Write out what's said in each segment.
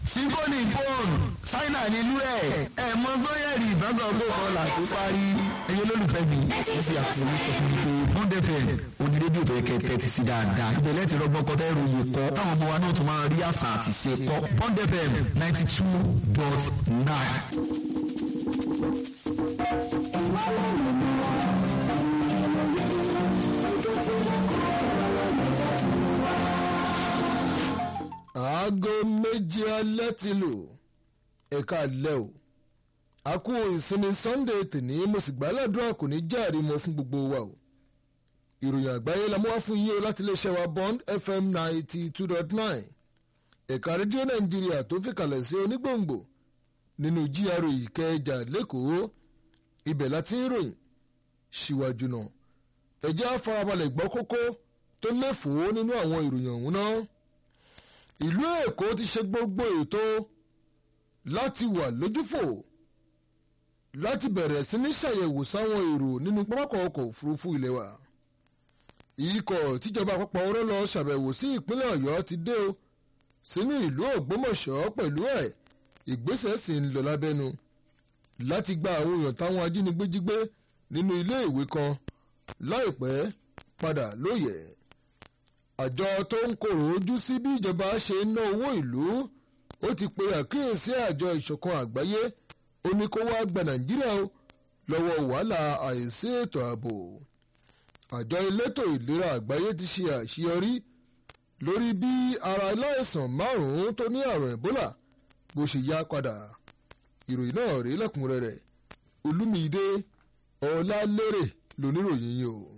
sífóònì fóònù ṣáínà nílùú ẹ̀ ẹ̀ mọ sọ́yẹ̀rì ìbáṣọ tó kọlà tó parí ẹ̀yẹ olólùfẹ́ mi ẹ fi àkórí sọ fún mi pé bond fm òní rédíò tó yẹ kẹ́ tẹ́tí sí dáadáa ìbẹ̀lẹ̀ ti rọgbọ́n kọ́ tẹ́ ròyìn kọ́ táwọn ọmọ wa náà tún máa rí àṣà àti ṣe kọ́ bond fm ninety two dot nine. aago méjì alẹ́ ti lù ẹ̀ka alẹ́ o a kú ìsinmi sunday tèní mo sì gbàládùra kò ní járe mọ́ fún gbogbo wa o ìròyìn àgbáyé la mú wá fún yín o láti iléeṣẹ́ wa bond fm ninety two dot nine ẹ̀ka rédíò nàìjíríà tó fi kalẹ̀ sí onígbòǹgbò nínú gra ìkẹjà lẹ́kọ̀ọ́ ibẹ̀ láti ń ròyìn síwájú náà ẹ̀jẹ̀ àfarabalẹ̀ gbọ́ kókó tó léfòó nínú àwọn ìròyìn ọ̀hún náà ìlú èkó ti ṣe gbogbo ètò láti wà lójúfò láti bẹ̀rẹ̀ sí ní ṣàyẹ̀wò sáwọn èrò nínú pápákọ̀ ọkọ̀ òfurufú ilé wa ikọ̀ tíjọba àpapọ̀ ọ̀rọ̀ lọ ṣàbẹ̀wò sí ìpínlẹ̀ ọ̀yọ́ ti dé o sínú ìlú ògbómọ̀ṣọ́ pẹ̀lú ẹ̀ ìgbésẹ̀ sì ń lọ lábẹ́nu láti gba àwọn èèyàn táwọn ajínigbé jí gbé nínú ilé ìwé kan láìpẹ́ padà lóye àjọ tó ń kòrò ojú sí bí ìjọba ṣe ń ná owó ìlú ó ti pe àkíyèsí àjọ ìṣọ̀kan àgbáyé ó ní kó wá gba nàìjíríà o lọ́wọ́ wàhálà àìsí ètò ààbò àjọ elétò ìlera àgbáyé ti ṣe àṣeyọrí lórí bí ara aláìsàn márùn-ún tó ní àrùn ebola bó ṣe yá padà ìròyìn náà rí lẹ́kùnrẹ́rẹ́ olúmídé ọlálérè lóníròyìn yìí o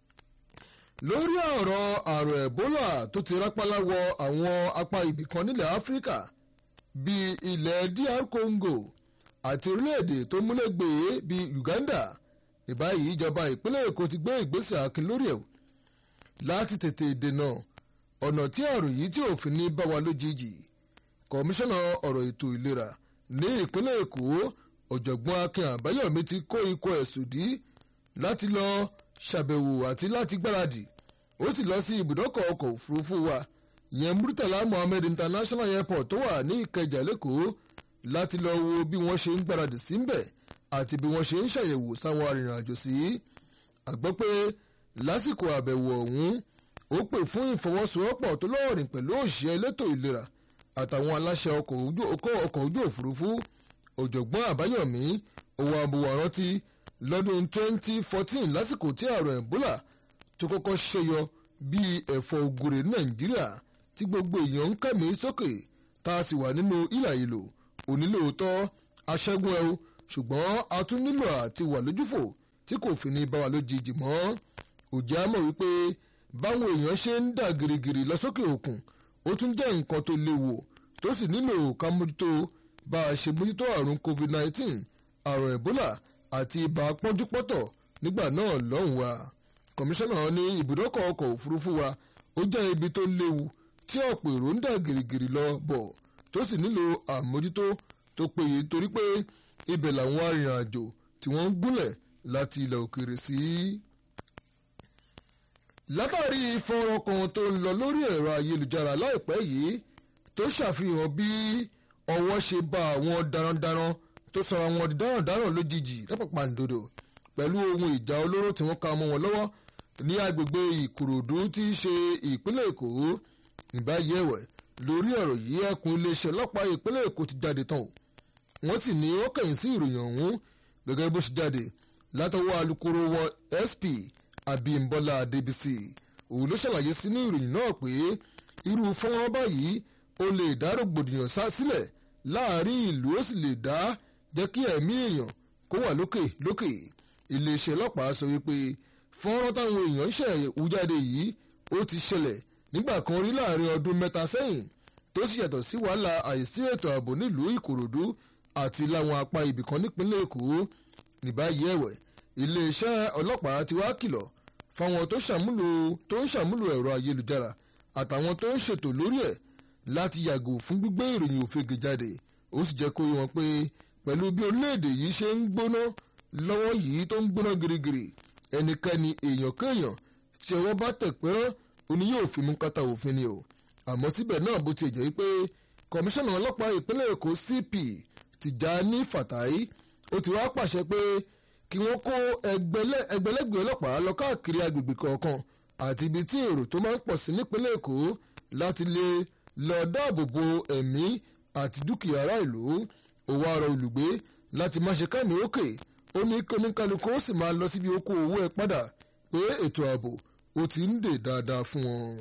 lórí ọ̀rọ̀ àrùn ebola tó ti rápálá wọ àwọn apá ibìkan nílẹ̀ áfíríkà bíi ilẹ̀ dr congo àti orílẹ̀-èdè tó múlẹ̀gbẹ̀ẹ́ bíi uganda ìbáyìí ìjọba ìpínlẹ̀ èkó ti gbé ìgbésẹ̀ akin lórí ẹ̀ láti tètè dènà ọ̀nà tí àrùn yìí tí òfin ní bá wa lójijì kọmíṣánná ọ̀rọ̀ ètò ìlera ní ìpínlẹ̀ èkó ọ̀jọ̀gbọ́n akin àbáyọ̀mí ti kó ikọ̀ ẹ̀sùn dí láti lọ ṣàbẹ̀wò àti láti gbáradì ó sì lọ sí ibùdókọ̀ ọkọ̀ òfurufú wa ìyẹn murtala mohammed international airport tó wà ní ìkẹjà lẹ́kọ̀ọ́ láti lọ wo bí wọ́n ṣe ń gbáradì síbẹ̀ àti bí wọ́n ṣe ń ṣàyẹ̀wò sáwọn arìnrìnàjò sí. àgbọ́ pé lásìkò àbẹ̀wò ọ̀hún ó pè fún ìfọwọ́sowọ́pọ̀ tó lọ́ọ̀rìn pẹ̀lú òṣìṣẹ́ elétò ìlera àtàwọn aláṣẹ ọkọ̀ ojú òfurufú ọ̀jọ̀gbọ́n àbáyọ̀mí òwò àbúwọ̀ rántí lọ́dún 2014 lásìkò tí àrùn ebola tó kọ́kọ́ ṣẹyọ bíi ẹ̀fọ́ ògùrè nàìjíríà tí gbogbo èèyàn ń kẹ́mi sókè tá a sì wà nínú ìlà ìlò onílòótọ́ aṣẹ́gun ẹ̀ o ṣùgbọ́n a tún nílò àti wà lójúfò tí kò fi ní bá wa lójijì mọ́ òjá mọ̀ wípé báwọn èèyàn ṣe ń dà gìrìgìrì lọ sókè òkun ó tún jẹ́ nǹkan tó léwu tó sì nílò ká mójútó bá a ṣe mójútó àrùn covid-19 àrùn ebola àti ibà pọ́njúpọ́tọ̀ nígbà náà lọ́hùn wa kọmíṣánná ní ibùdókọ̀ ọkọ̀ òfurufú wa ó jẹ́ ibi tó léwu tí ọ̀pọ̀ èrò ń dà gìrìgìrì lọ bọ̀ tó sì nílò àmójútó tó péye torí pé ibẹ̀ làwọn arìnrìnàjò tí wọ́n ń gúnlẹ̀ láti ilẹ̀ òkèèrè sí. látàrí fọ́nrán kan tó ń lọ lórí ẹ̀rọ ayélujára láìpẹ́ yìí tó ṣàfihàn bí ọwọ́ ṣe bá àwọn darandaran tó sọra wọn di darandaran lójijì lápapàǹdodo pẹ̀lú ohun ìjà olóró tí wọ́n ka mọ́ wọn lọ́wọ́ ní agbègbè ìkòròdú tí í ṣe ìpínlẹ̀ èkó níbàyí ẹ̀wẹ̀ lórí ọ̀rọ̀ yìí ẹkùn iléeṣẹ́ ọlọ́pàá ìpínlẹ̀ èkó ti jáde tán o wọ́n sì ní wọ́n kẹ̀yìn sí ìròyìn ọ̀hún gẹ́gẹ́ bó ṣe jáde látọwọ́ alukoro wọn sp abimbola adébísì òun ló ṣàlàyé sínú ìròyìn náà pé irú fọ́nrán báyìí ó lè dá rògbòdìyàn sá sílẹ̀ láàrin ìlú ó sì lè dá jẹ́ kí ẹ̀mí èèyàn kó wà lókè lókè iléeṣẹ́ ọlọ́pàá sọ wípé fọ́nrán táwọn èèyàn ń ṣẹ̀wù jáde yìí ó ti ṣẹlẹ̀ nígbà kan rí láàrin ọdún mẹ́ta sẹ́yìn tó sì yàtọ̀ sí wàhálà àìsí ètò ààbò nílùú ìkòròdú àti láwọn apá ibìkan nípínlẹ̀ èkó ní báyìí ẹ̀wẹ̀ iléeṣẹ́ ọlọ́pàá ti wá kìlọ̀ fáwọn tó ṣàmúlò tó ń ṣàmúlò ẹ̀rọ ayélujára àtàwọn tó ń ṣètò lórí ẹ̀ láti yàgò fún gbígbé ìròyìn òfegè jáde ó sì jẹ́ kó yé wọn pé pẹ̀lú bí orílẹ̀-èdè yìí ṣe ń gbóná lọ́wọ́ yìí tó ń gbóná girigiri ẹnikẹ́ni èèyàn kéèyàn tí ọwọ́ bá tẹ̀ pẹ́rán oní yóò fi mú kátà òfin ni o àmọ́ síbẹ̀ náà bó ti jẹ́ pé kọmíṣánná ọlọ́pàá ìpínlẹ̀ èkó cp tìjàní fàtáì ó ti wá pàṣẹ pé kí wọ́n kó ẹgbẹ̀lẹ́gbẹ̀ ọlọ́pàá lọ káàkiri agbègbè kọ̀ọ̀kan àti ibi tí èrò tó máa ń pọ̀ sí nípínlẹ̀ èkó láti lè lọ dáàbò bo ẹ̀mí àti dúkìá ará ìlú òwò àrò olùgbé láti má ṣe kẹ́mi òkè ó ní kóníkálukú ó sì máa lọ síbi oko owó ẹ padà pé ètò ààbò ó ti ń dè dáadáa fún wọn.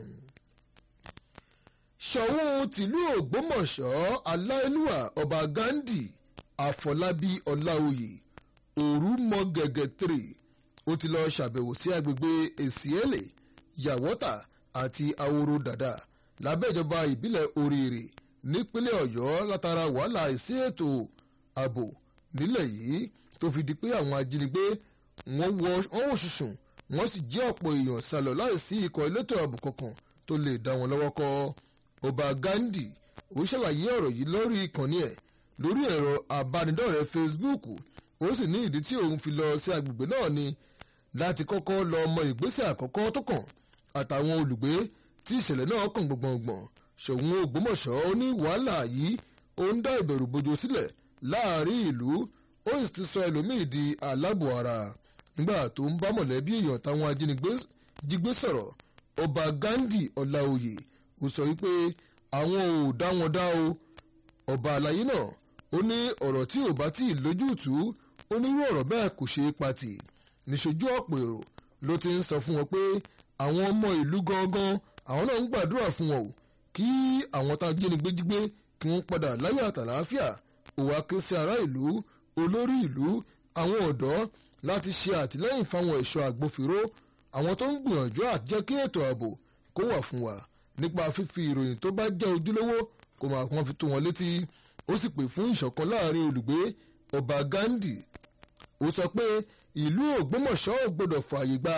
ṣọ̀ún tìlú ògbómọ̀ṣọ́ aláìlúwà ọba gandhi àfọlábí ọláòyè òrùmọ̀gẹ̀gẹ̀ three ó ti lọ ṣàbẹ̀wò sí agbègbè èsìẹ́lè yàwọ́tà àti àwòrò dàdà lábẹ́ ìjọba ìbílẹ̀ oríire nípínlẹ̀ ọ̀yọ́ látara wàhálà ìsí ètò ààbò nílẹ̀ yìí tó fi di pé àwọn ajínigbé wọ́n wò ṣùṣùn wọ́n sì jí ọ̀pọ̀ èèyàn sálọ láìsí ikọ̀ elétò ààbò kankan tó lè dá wọn lọ́wọ́ kọ́ ọba gandhi ó ṣàlàyé ọ̀rọ̀ yìí lórí ìkànnì ẹ̀ lórí ẹ̀rọ abánidọ́rẹ̀ẹ́ facebook ó sì ní ìdí tí òun fi lọ sí agbègbè náà ni láti kọ́kọ́ lọ mọ ìgbésẹ̀ àkọ́kọ́ tó kàn àtàwọn olùgbé tí ìṣẹ̀lẹ̀ náà kàn gbọ̀ngbọ̀ngbọ̀n ṣòun ògbómọ̀ṣọ́ ó ní wàhálà yìí ó ń dá ìbẹ̀rù bojo sílẹ̀ láàrin ìlú ó sì ti sọ ẹlòmíì di aláàbò ara nígbà tó ń bá mọ̀lẹ́bí èèyàn táwọn ajínigbé jígbé sọ̀rọ̀ ọba gandhi ọláòyè ó sọ wípé àwọn ò dá wọn dá o ọba àlàyé náà ó ní ọ̀rọ̀ tí ò bá tí ì lójútùú onírú ọ̀rọ̀ bẹ́ẹ̀ kò ṣeé patì níṣojú ọ̀pọ̀ èrò ló ti ń sọ fún wọn pé àwọn ọmọ ìlú gangan àwọn náà ń gbàdúrà fún wọn o kí àwọn tá a jínigbé jígbé kí wọ́n padà láyọ̀ àtàlàáfíà òwà ké sí ará ìlú olórí ìlú àwọn ọ̀dọ́ láti ṣe àtìlẹ́yìn fáwọn ẹ̀ṣọ́ àgbófinró àwọn tó ń gbìyànjú àti jẹ́ kí ètò ààbò kó wà fún wa nípa fífi ìròyìn tó bá jẹ́ ojúlówó kó máa kàn fi tó wọn létí ó sì pè fún ìṣọ̀kan láàrin olùgbé ọba gandhi ó sọ pé ìlú ògbómọ̀ṣọ́ ò gbọ́dọ̀ fààyè gba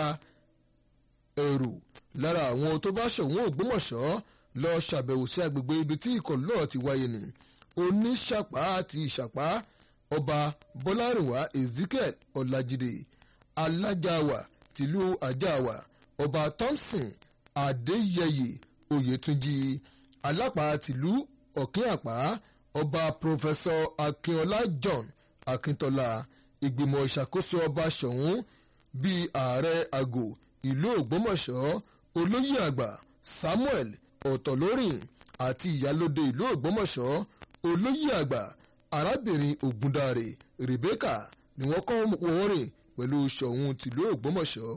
ẹ̀rù lára àwọn tó bá ṣọ̀wọ́n ògbómọ̀ṣọ́ lọ ṣàbẹ̀wò sí agbègbè ibi tí ìkọlù náà ti wáyé ni oníṣàpá àti ìṣàpá ọba bọ́lárìnwá ezekiel ọ̀làjìdè alájàwà tìlú àjàwà ọba thompson adéyẹyè oyètúnjì alápá tìlú ọ̀kínàpá ọba pòfẹsọ akínọlá john akíntọ́lá ìgbìmọ̀ ìṣàkóso ọba ṣọ̀ún bíi ààrẹ àgò ìlú ògbómọ̀ṣọ́ olóyè àgbà samuel ọ̀tọ̀lórìn àti ìyálóde ìlú ògbómọ̀ṣọ́ olóyè àgbà arábìnrin ògúndàrè rebecca ni wọ́n kọ́ wọ́n rìn pẹ̀lú ṣọ̀ún tìlú ògbómọ̀ṣọ́.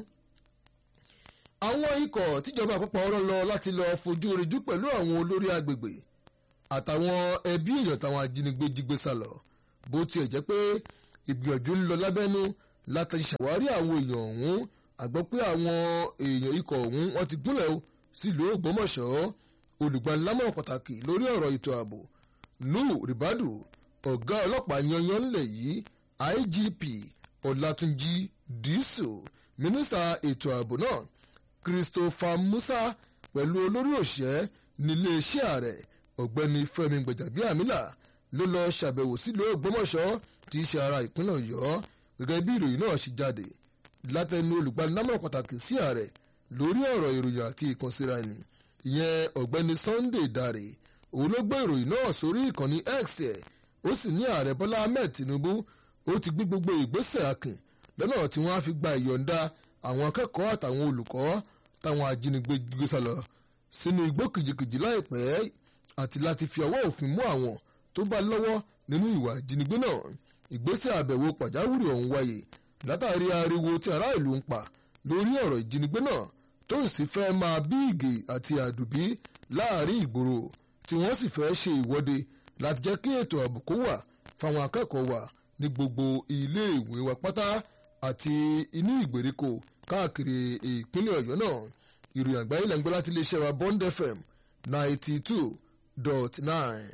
àwọn ikọ̀ tíjọba àpapọ̀ ọ̀rọ̀ lọ láti lọ fojú rinjú pẹ̀lú àwọn olórí agbègbè àtàwọn ẹbí èèyàn táwọn ajínigbé jígbé sálọ bó tiẹ̀ jẹ́ pé ìgbìyànjú ń lọ lábẹ́nú láti ṣàwárí àwọn èèyàn ọ̀hún àgbọ́ pé àwọn èèyàn ikọ̀ ọ̀hún wọ́n ti gúnlẹ̀ o sílùú ògbómọ̀ṣọ́ olùgbanilámọ̀ràn pàtàkì lórí ọ̀rọ̀ ètò ààbò nuhu ribadu ọ̀gá ọlọ́pàá yanyan ńlẹ̀ yìí igp ọ̀làtúnjì dísù mínísítà ètò ààbò náà christopher musa pẹ̀lú olórí òṣìṣẹ́ níléeṣẹ́ ààrẹ ọ̀gbẹ́ni fẹ́mi gbẹ̀jàbíàmílà ló lọ ṣàbẹ̀wò sílùú ògbómọ̀ṣọ́ tí í ṣe ara ìpínlẹ̀ ọ̀yọ́ gẹ́gẹ́ bí ìròyìn náà ṣe jáde látẹnu olùgbanilámọ̀ràn pàtàkì sí ààrẹ lórí ọ̀rọ̀ ìròyìn àti ìkànsíra ẹni ìyẹn ọ̀gbẹ́ni sunday dare òun ló gbé ìròyìn náà sórí ìkànnì x ẹ̀ ó sì ní ààrẹ bọ́lá ahmed tinubu ó ti gbé gbogbo ìgbésẹ̀ akin lọ́nà tí wọ́n á fi gba ìyọ̀ǹda àwọn akẹ́kọ̀ọ́ àtàwọn olùkọ́ táwọn ajínigbé gbé sálọ sínú igbó kìjìkìjì láìpẹ́ àti láti fi ọwọ́ òfin mú àwọn tó bá lọ́wọ́ nínú ìwà ìjínigbé náà ìgbésẹ̀ àbẹ̀wò pàjáwìrì ọ̀hún wáyé látàrí ariwo tí ará ìlú ń pa lórí ọ̀rọ̀ ìjínigbé náà tó sì fẹ́ máa bí ìgè àti àdùbí láàrin ìgboro tí wọ́n sì fẹ́ ṣe ìwọ́de láti jẹ́ kí ètò ààbò kó wà fáwọn akẹ́kọ̀ọ́ wa ní gbogbo ilé ìwé wa pátá àti inú ìgbèríko káàkiri ìpínlẹ̀ ọ̀yọ́ náà ìròyìn àgbáyé lẹ́ngbẹ́ láti iléeṣẹ́ wa bond fm ninety two dot nine.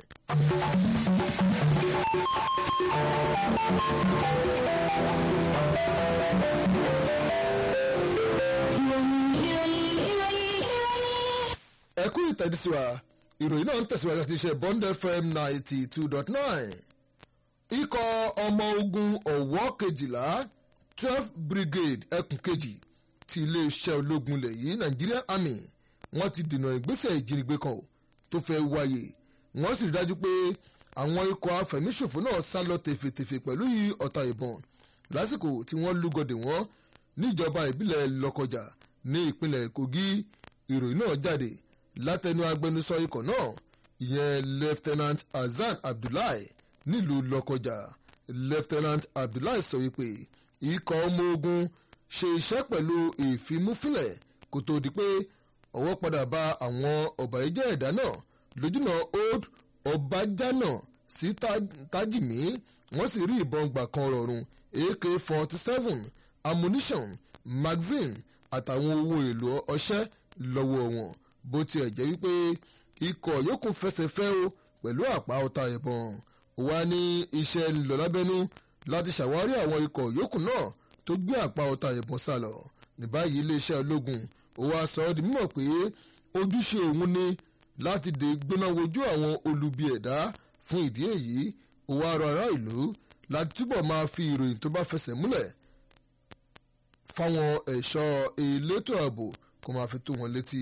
ẹ kú ìtẹ́jú wa ìròyìn náà ń tẹ̀síwájú àti iṣẹ́ bond fm ninety two dot nine ikọ̀ ọmọ ogun ọ̀wọ́ kejìlá twelve brigade ẹkùn kejì ti iléeṣẹ́ ológun ilẹ̀ yìí nigerian army wọ́n ti dènà ìgbésẹ̀ ìjínigbé kan tó fẹ́ wáyé wọ́n sì rí dájú pé àwọn ikọ̀ afẹ̀míṣòfò náà sá lọ tèfètèfè pẹ̀lú ọ̀tá ìbọn lásìkò tí wọ́n lúgọdè wọ́n níjọba ìbílẹ̀ lọ́kọjà ní ìpínlẹ̀ kogi ìròyìn náà jáde látẹnu agbẹnusọ ikọ̀ náà ìyẹn lieutenant hasan abdullahi nílùú lọ́kọjà lieutenant abdullahi sọ wípé ikọ̀ ọmọ ogun ṣe iṣẹ́ pẹ̀lú ìfimúfilẹ̀ kó tó di pé ọwọ́ padà bá àwọn ọ̀bàyéjẹ́ ẹ̀dá náà lójúnà old ọbàjánà sí tajimi wọ́n sì rí ìbọn gbà kan rọrùn ak forty seven ammunition magazine àtàwọn owó èlò ọṣẹ́ lọ́wọ́ wọn bó tiẹ̀ jẹ́ wípé ikọ̀ yòókù fẹsẹ̀ fẹ́ o pẹ̀lú àpá ọta ìbọn wá ní iṣẹ́ ńlọ lábẹ́nú láti ṣàwárí àwọn ikọ̀ yòókù náà tó gbé àpá ọta ìbọn sá lọ ní báyìí iléeṣẹ́ ológun ó wá sọ ọ́ di mímọ̀ pé ojúṣe òun ni láti dè gbóná wojú àwọn olubi ẹ̀dá fún ìdí èyí ó wá rọ ará ìlú láti túbọ̀ máa fi ìròyìn tó bá fẹsẹ̀ múlẹ̀ fáwọn ẹ̀ṣọ́ elétò ààbò kó máa fi tó wọn létí.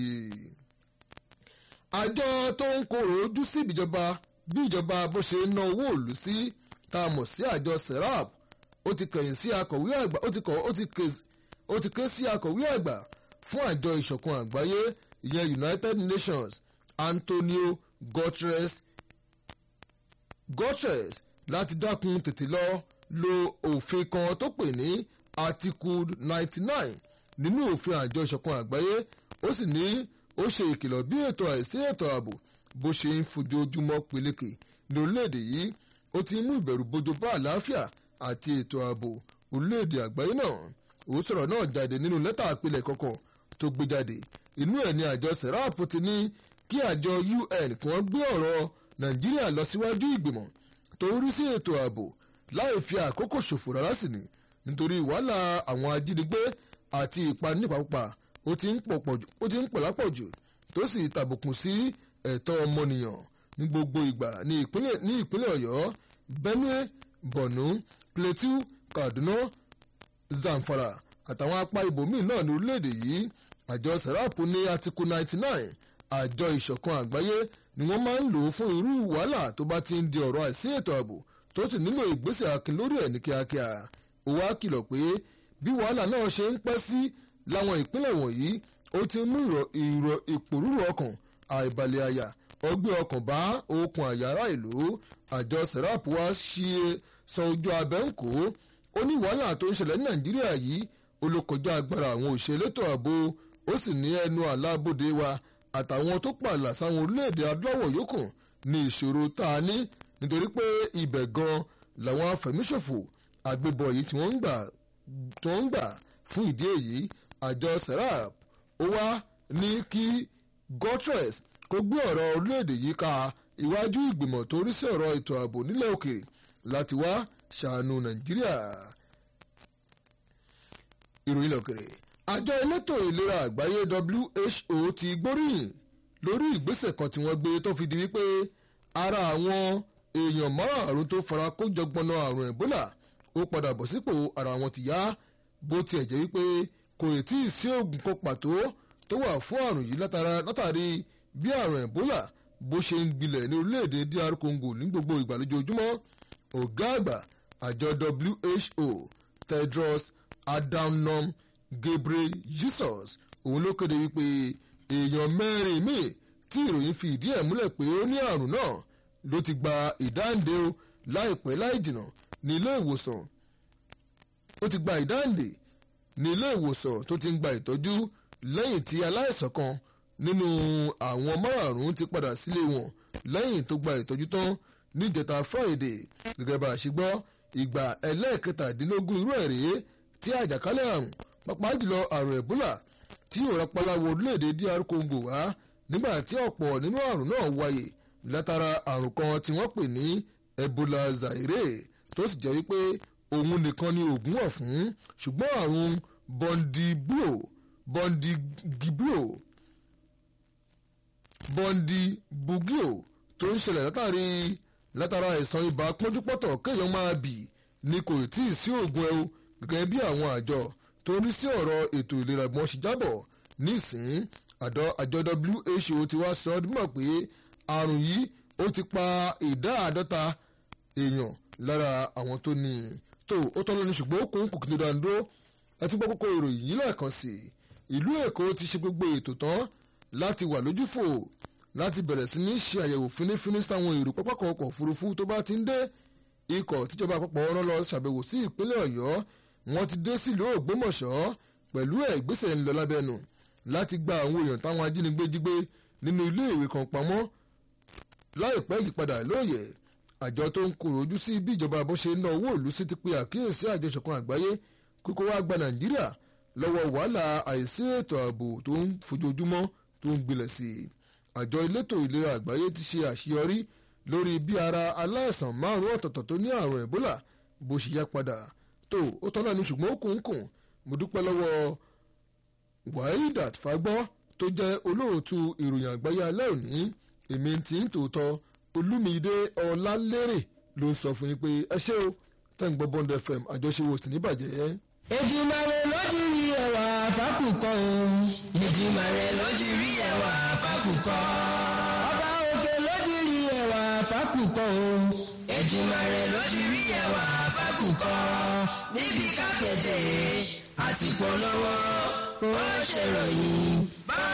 àjọ tó ń korò ojú sí ìbíjọba bí ìjọba bó ṣe ń ná owó òlù sí tá a mọ̀ sí àjọ serap ó ti kẹ̀yìn sí akọ̀wé àgbà ó ti kọ̀ ó ti ké sí akọ̀wé àgbà fún àjọ ìṣọ̀kan àgbáyé ìyẹn united nations antonio guterres guterres láti dákun tètè lọ lo òfin kan tó pè ní article ninety nine nínú òfin àjọ ìṣọ̀kan àgbáyé ó sì ní ó ṣe ìkìlọ̀ bí ètò àìsí ètò ààbò bó ṣe ń fojoojúmọ́ peléke ní orílẹ̀-èdè yìí ó ti mú ìbẹ̀rù bojo bá àlàáfíà àti ètò ààbò orílẹ̀-èdè àgbáyé náà ó sọ̀rọ̀ náà jáde nínú lẹ́tà àpilẹ̀ kọ̀ọ̀kan tó gbé jáde inú ẹ̀ ní àjọ serap ti ní kí àjọ un kí wọ́n gbé ọ̀rọ̀ nàìjíríà lọ síwájú ìgbìmọ̀ tó ń rí sí ètò ààbò láì fi àkókò ṣòfò rárá sí ni nítorí wàhálà àwọn ajínigbé àti ìpani nípapá ó ti ń pọ̀ lápọ̀jù tó sì tàbùkù sí ẹ̀tọ́ ọmọnìyàn ní gbogbo ìgbà ní ìpínlẹ̀ ọ̀yọ́ benue borno plateau kaduna zamfara àtàwọn apá ibòmíì náà ní orílẹ̀-èdè yìí àjọ serap ní atiku ninety nine àjọ ìṣọ̀kan àgbáyé ni wọ́n máa ń lò ó fún irú wàhálà tó bá ti ń di ọ̀rọ̀ àìsí ètò ààbò tó sì nílò ìgbésẹ̀ akin lórí ẹ̀ ní kíákíá ó wá kìlọ̀ pé bí wàhálà náà ṣe ń pẹ́ sí láwọn ìpínlẹ̀ wọ̀nyí ó ti mú ìrọ̀ ìpòrúurú ọkàn àìbalẹ̀ àyà ọgbẹ́ ọkàn bá okùn àyàrá ìlú àjọ serap wá ṣe sọ ojú abẹ́ ń kó ó ní wàhálà tó ń ṣẹlẹ̀ ní nàìjíríà yìí ó ló kọjá agbára àwọn òṣèlétò ààbò ó sì ní ẹnu àlábòde wa àtàwọn tó pààlà sáwọn orílẹ̀-èdè adúláwọ̀ yòókù ní ìṣòro tá a ní nítorí pé ibẹ̀ gan làwọn afẹ̀míṣòfò àgbébọ̀ yìí tí wọ́n ń gbà tó ń gbà fún ìdí èyí àjọ serap ó wá ní kí guterres kó gbé ọ̀rọ̀ orílẹ̀-èdè yìí ka iwájú ìgbìmọ̀ tó rí sí ọ̀rọ̀ ètò ààbò nílẹ̀ òkèèrè láti wá ṣàánú nàìjíríà. ìròyìn lọ́kèrè àjọ elétò ìlera àgbáyé who ti gbóríyìn lórí ìgbésẹ̀ kan tí wọ́n gbé tó fi di wípé ara àwọn èèyàn márààrún tó fara kó jọgbọnà àrùn ebola ó padà bọ̀ sípò ara wọn ti yá bó tiẹ̀ jẹ́ wípé kò tí ì sí oògùn kan pàtó tó wà fún àrùn yìí látàrí bí àrùn ebola bó ṣe ń gbilẹ̀ ní orílẹ̀-èdè dr congo ní gbogbo ìgbà lójoojúmọ́ ọ̀gá àgbà àjọ who tedros adhanom ghebreyesus òun ló kéde wípé èèyàn mẹ́rin míì tí ìròyìn fi ìdí ẹ̀ múlẹ̀ pé ó ní àrùn náà ló ti gba ìdáǹdè o láìpẹ́ láì jìnnà ní ilé ìwòsàn ó ti gba ìdáǹdè ní ilé ìwòsàn tó ti ń gba ìtọ́jú lẹ́yìn tí aláìsàn kan nínú àwọn márààrún ti padà sílé wọn lẹ́yìn tó gba ìtọ́jú tán níjẹta friday gẹ́gẹ́ bá a ṣe gbọ́ ìgbà ẹlẹ́ẹ̀kẹtàdínlógún irú ẹ̀ rèé tí àjàkálẹ̀ àrùn pàápàá jùlọ àrùn ebola tí yóò rápálá wọ orílẹ̀-èdè dr congo wá nígbà tí ọ̀pọ̀ nínú àrùn náà wáyé látara àrùn kan tí wọ́n pè ní ebola zaire tó sì jẹ́ wípé òun nìkan ni oògùn wà fún ṣùgbọ́n àrùn bondiburo bondiburo bondibugio tó ń ṣẹlẹ̀ látàrí látara àìsàn ibà pọ́njúpọ́tọ̀ kéèyàn máa bì ni kò tí ì sí oògùn ẹ̀ o gẹ́gẹ́ bí àwọn àjọ tó ní sí ọ̀rọ̀ ètò ìlera gbọ́n ṣe jábọ̀ nísìn àjọ who ti wá sọ ọdún mọ̀ pé àrùn yìí ó ti pa ìdá àádọ́ta èèyàn lára àwọn tó ní i tó ó tọ́ lọ́ni ṣùgbọ́n ó kún kùkì dídá dúró ẹtí gbọ́ kókó ìròyìn yìí lẹ́ẹ̀kan sí i ìlú èkó ti ṣe gbogbo ètò tán láti wà lójúfò láti bẹ̀rẹ̀ sí ní ṣe àyẹ̀wò fínífíní sáwọn èrò pápákọ̀ ọkọ̀ òfurufú tó bá ti ń dé ikọ̀ tíjọba àpapọ̀ rán lọ ṣàbẹ̀wò sí ìpínlẹ̀ ọ̀yọ́ wọ́n ti dé sílùú ògbómọ̀ṣọ́ pẹ̀lú ẹ̀ ìgbésẹ̀ ńlọ lábẹ́nu láti gba àwọn èèyàn táwọn ajínigbé jí gbé nínú ilé ìwé kan pamọ́ láìpẹ́ ìyípadà lóòyẹ̀ àjọ tó ń kóró ojú sí bí ìjọba bó ṣe ná owó ìlú sí ti pe àkíyèsí àjọ ìṣọ̀kan àgbáyé kókó wá gba nàìjíríà lọ́wọ́ wàhálà àìsí ètò ààbò tó ń fojoojúmọ́ tó ń gbilẹ̀ sí i àjọ elétò ìlera àgbáyé ti ṣe àṣeyọrí lórí bí ara aláìsàn márùn ọ̀tọ̀ọ̀tọ̀ tó ní àrùn ẹ̀bólà bó ṣe yá padà tó ó tọ́lá ní ṣùgbọ́n ó kùn kùn mo dúpẹ́ lọ́wọ́ wahidat fagbọ́ tó jẹ́ olóòtú ìròyìn àgbáyé alẹ́ òní èmi tí ń tòótọ́ olúmídé ọlálérè ló ń sọ fún yín pé ẹ ṣé o tẹ́ ń gbọ́ bond fm àjọṣe wo sì ní bàjẹ́. Èdùmàrè lójú rí ẹwà fákùkọ o. Èdùmàrè lójú rí ẹwà fákùkọ. Ọba òkè lójú rí ẹwà fákùkọ o. Èdùmàrè lójú rí ẹwà fákùkọ. Níbi kákẹ́jẹ́ àti polówó ó ṣèròyìn.